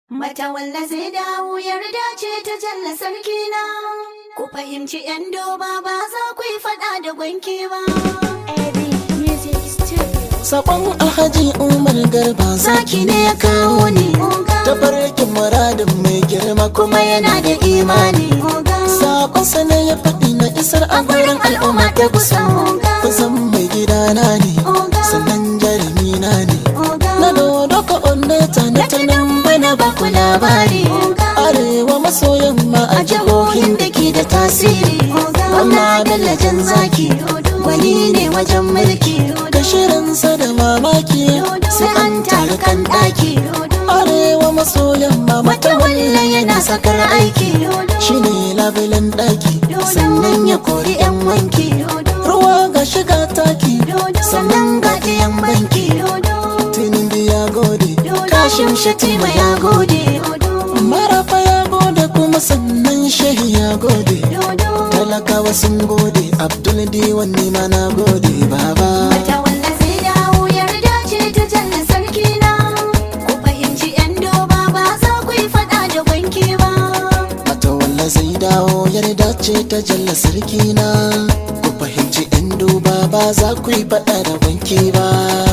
Mata walla zai dawo yarda ce ta jalla sarki na. Ku fahimci yan doba ba za ku yi fada da gwanki ba. Sakon Alhaji Umar Garba zaki ne ya kawo ni ta farkin muradin mai girma kuma yana da imani. Sakonsa ne ya faɗi na isar a gurin al'umma ta kusa. Kusan mai gidana ne, sannan jarumi na ne. Na dodo ka ondeta na tunan bana ba ku labari. Arewa maso yamma a jihohin da ke da tasiri. Amma Bello jan zaki, wani ne wajen mulki. Da shirinsa da mamaki, sai an taru kan ɗaki. Arewa maso yamma mata walla yana sakar aiki. Shi ne labulen ɗaki, sannan ya kori 'yan wanki. Ruwa ga shiga taki, sannan ga ɗiyan banki. Tinin ya gode, kashin shatima ya gode. Marafa ya gode kuma sannan shehi ya gode. Talakawa sun gode, Abdul Diwan ni ma na gode baba. Mata walla zai dawo yarda ce ta jalla sarki na. Ku fahimci yan doba ba za ku yi fada da gwanki ba. Mata walla zai dawo yarda ce ta jalla sarki na. Ku fahimci yan duba ba za ku yi faɗa da wanki ba.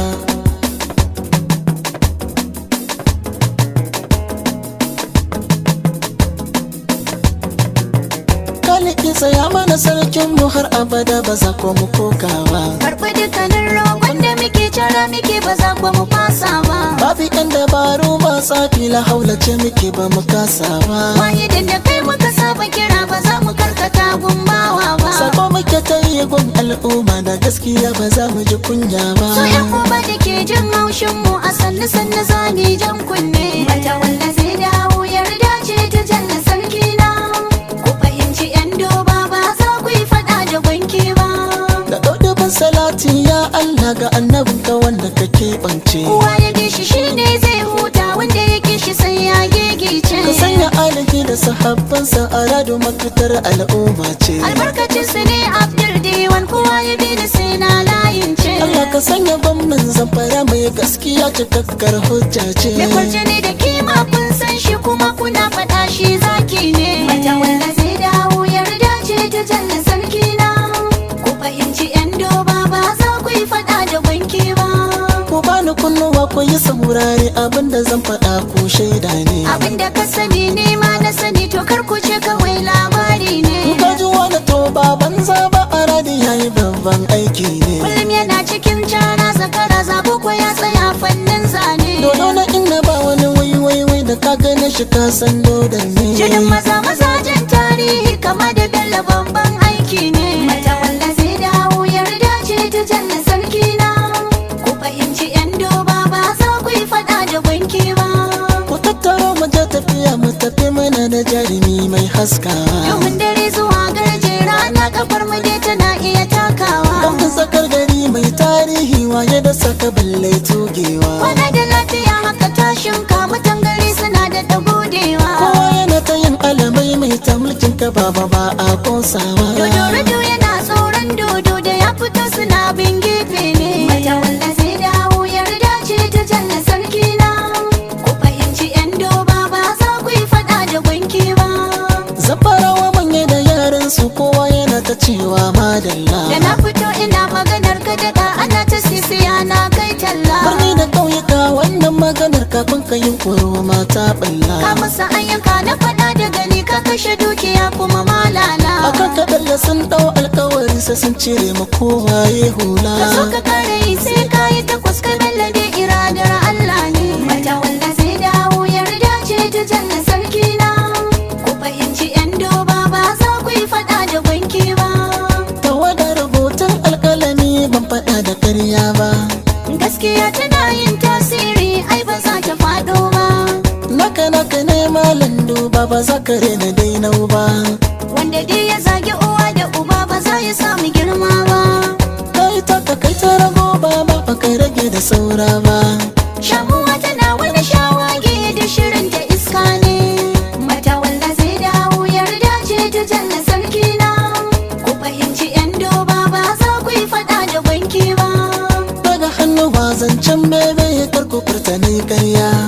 Kaliki tsaya mana sarkin mu har abada ba za ku mu koka ba. Karɓi dukkanin roƙon da muke cara muke ba za ku mu fasa ba. Babu yan dabaru ba tsafi la haula ce muke ba mu kasa ba. Wahidin da kai muka saba kira ba za mu karkata gumbawa ba. Sako muke ta yi gun al'umma da gaskiya ba za mu ji kunya ba. So yan uba da ke jin haushin mu a sannu sannu zani jan kunne. Mata walla zai dawo yarda ce ta jalla sarki na. Ku fahimci yan doba ba za ku yi faɗa da gwanki ba. Da ɗauɗuban salati ya Allah ga annabinka wanda ka keɓance. Kowa ya gishi shi ne zai huta wanda ya gishi sai ya gigice. Ka sanya alihi da sahabbansa a rado mafitar al'umma ce. Albarkacin su ne Abdul Diwan kowa ya bi da sai na layin ce. Allah ka sanya gwamnan zamfara mai gaskiya cikakkar hujja ce. Mai kwarjini da kima kun san shi kuma kuna faɗa shi zaki ne. Mata wanda zai dawo yarda ce ta jalla sarki na. Ku fahimci yan doba ba za ku yi faɗa da banki ba. Ku bani kunnuwa ku yi saurare abinda zan faɗa ku shaida ne. Abin da ka sani ne ma na sani to kar ku ce kawai labari In ne. ka ji wani to ba banza ba a radi yayi babban aiki ne. Kullum yana cikin cara zakara zabo ko ya tsaya fannin zane. Dodo na inna ba wani wai wai wai da ka gane shi ka san dodon ne. Jinin maza mazajen tarihi kama da bello babban aiki ne. Mata wanda zai dawo yarda ce ta jalla sarki na. Ku fahimci yan doba ba za ku yi faɗa da banki ba. Ku tattaro mu je tafiya mu tafi mana da jarumi mai haskawa. Domin dare zuwa garje rana kafar mu dai tana iya takawa. Don tsakar gari mai tarihi waye da saka balle tugewa. Kwana da lafiya haka tashin ka mutan gari suna da dagodewa. Kowa yana ta yin alamai mai ta mulkin ka baba ba a kosawa. Dodo rado yana tsoron dodo da ya fito suna bin gefe ne. Mata wanda zai dawo yarda ce ta jalla sarki na. Ku fahimci yan doba ba za ku yi faɗa da gwanki ba. Zafarawa manya da yaran su kowa yana ta cewa madalla. Da na fito ina maganar ka daɗa ana ta sisiya na kai talla. Birni da ƙauyuka wannan maganar kafin ka yi koro mata Ka ɓalla. musu ayyuka na faɗa da gani ka kashe dukiya kuma malala. Akan kaɗan da sun ɗau alkawari sai sun cire ma kowa ya hula. Ka so ka kare yi sai ka yi takwas ka lallabe iradar Allah ne. Mata wanda zai dawo yarda ce ta jalla sarki na. Ku fahimci yan doba ba za ku yi faɗa da banki ba. Tawada rubutun alkalami ban faɗa da karya ba. Gaskiya tana yin tasiri ai ba za ta faɗo ba. Naka naka ne malam duba ba za ka rena dainau ba. Wanda dai ya zagi uwa da uba ba za ya samu girma ba. Kai ta ka kai ta rago ba ba ba kai rage da saura ba. Shamuwa tana wani shawage da shirin ta iska ne. Mata wanda zai dawo yarda ce ta jalla sarki na. Ku fahimci yan doba ba za ku yi faɗa da banki ba. Daga hannu ba zancen bebe ya karko furta ne karya.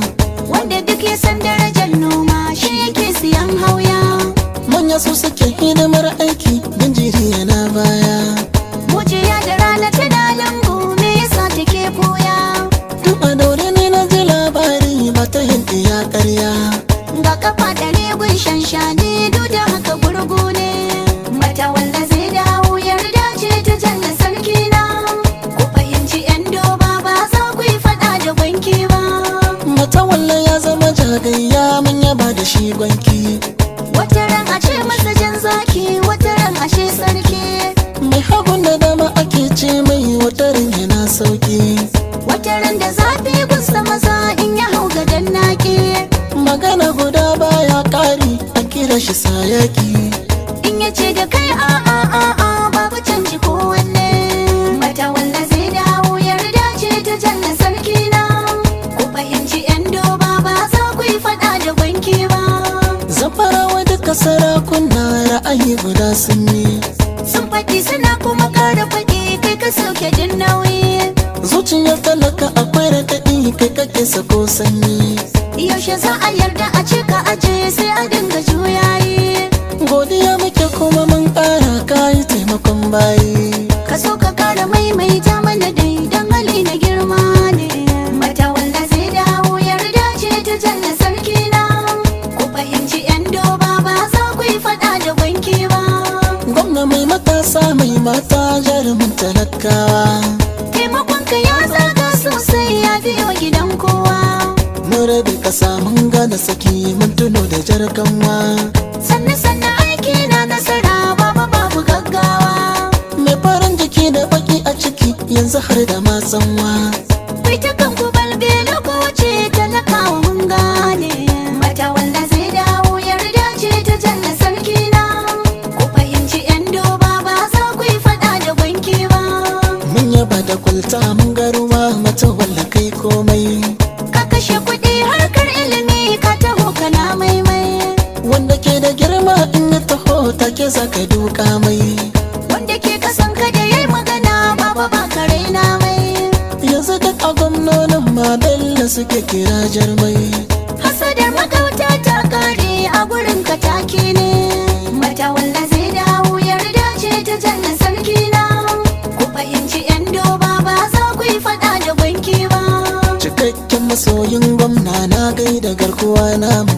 wanda duk ya san darajar noma shi yake siyan hauya manya su suke hidimar aiki jinjiri yana baya mujiya da rana tana lambu me yasa take koya duk a daure ne na ji labari ba ta yin iya karya ga kafa da rigun shanshani duk da haka gurgu ne mata wanda zai dawo yarda ce ta jalla sarki na ku fahimci yan doba ba za ku yi fada da banki ba mata walla ya zama jagayya mun yaba da shi gwanki wata ran a ce masa jan zaki wata ran ashe sarki mai hagun da dama ake ce mai watarin yana sauki wata ran da zafi gusa maza in ya hau gadon naki magana guda baya kari a kira shi sayaki in ya ce da kai a a a a babu canji ko wanne mata wanda zai dawo yarda ce ta jalla sarki na ku fahimci yan doba ba za ku yi fada da banki ba zafarawa duka sarakuna ra'ayi guda sun yi sun faɗi suna kuma ƙara faɗi kai ka sauke jin nauyi zuciyar talaka akwai raɗaɗi kai kake sako sanyi yaushe za a yarda a ce ka aje sai a dinga juyayi godiya muke kuma mun ƙara kayi taimakon bayi ka so ka kara maimaita mana dai don hali na girma ne mata wanda zai dawo yarda ce ta jalla sarki na ku fahimci yan doba ba za ku yi fada da banki ba gwamna mai matasa mai mata jarumin talakawa taimakon ka ya zaga sosai ya biyo gidan kowa mun rabe ƙasa mun gane saki mun tuno da jarkanwa sannu sannu aiki na nasara babu babu gaggawa mai farin jiki da baki a ciki yanzu har da matsanwa Kai ta kan ku balbe lokaci talakawa mun gane mata wanda zai dawo yarda ce ta jalla sarki na ku fahimci yan doba ba za ku yi fada da banki ba mun yaba da kwalta mun garuwa mata walla kai komai ka kashe kuɗi harkar ilimi ka taho kana maimai wanda ke da girma in ya taho take za ka duka mai wanda ke kasan ka da yayi magana baba ba ka raina mai yanzu duk a gwamnonin ma bello suke kira jarmai hasadar magauta ta kare a gurin ka take ne mata wanda zai dawo yarda ce ta jalla sarki na ku fahimci yan doba ba za ku yi fada da banki ba cikakken masoyin gwamna na gaida garkuwa namu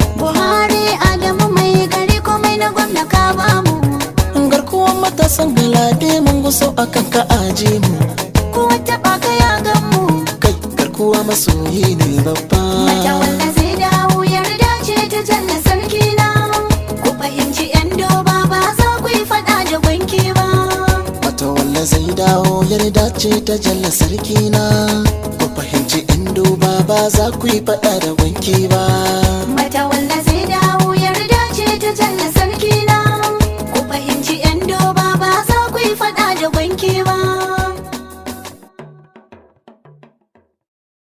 buhari adamu mai gari komai na gwamna ka bamu garkuwan matasan galade mun guso akan ka aje mu ko wata baka ya gamu kai garkuwa masoyi ne babba mata wanda zai dawo yarda ce ta jalla sarki na ku fahimci yan doba ba za ku yi fada da banki ba Wata walla zai dawo yarda ce ta jalla sarki na ku fahimci in duba ba za ku yi faɗa da wanki ba mata wanda